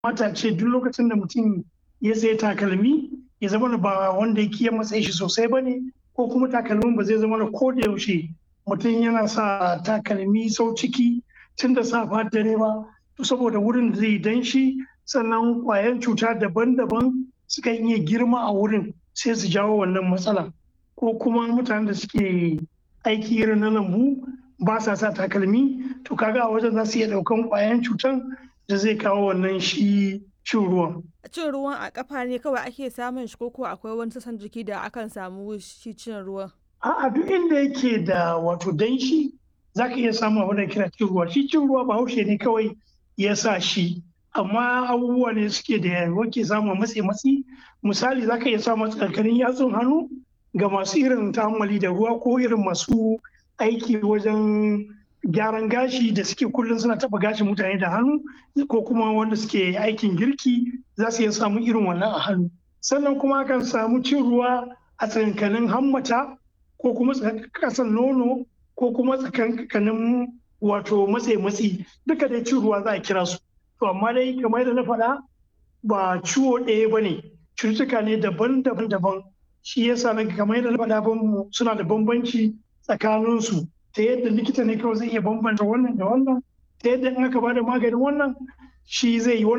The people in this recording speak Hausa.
mata ce duk lokacin da mutum ya sayi takalmi ya zama ba wanda yake ya matsayi shi sosai ba ne ko kuma takalmin ba zai zama da ko da yaushe mutum yana sa takalmi sau ciki tun da safa dare ba to saboda wurin da zai danshi sannan kwayan cuta daban-daban suka iya girma a wurin sai su jawo wannan matsala ko kuma mutanen da suke aiki irin na lambu ba sa sa takalmi to kaga a wajen za su iya daukan kwayan cutan da zai kawo wannan shi cin ruwan. Cin ruwan a kafa ne kawai ake samun shi koko akwai wani sassan jiki da akan samu shi cin ruwan. A'a duk inda yake da wato danshi za ka iya samun abin da kira cin ruwa. Shi cin ruwa bahaushe ne kawai ya sa shi. Amma abubuwa ne suke da wake samun matsi matsi. Misali za ka iya samun tsakanin yatsun hannu ga masu irin ta'ammali da ruwa ko irin masu aiki wajen gyaran gashi da suke kullum suna taba gashin mutane da hannu ko kuma wanda suke aikin girki za su iya samu irin wannan a hannu sannan kuma akan samu cin ruwa a tsakankanin hammata ko kuma kasan nono ko kuma tsakankanin wato matse matsi duka dai cin ruwa za a kira su to amma dai kamar yadda na faɗa ba ciwo ɗaya ba ne cututtuka ne daban-daban daban shi yasa na kamar yadda na faɗa suna da bambanci tsakaninsu ta yadda likita ne kawai zai iya bambanta wannan da wannan ta yadda in aka bada maganin wannan shi zai yi wannan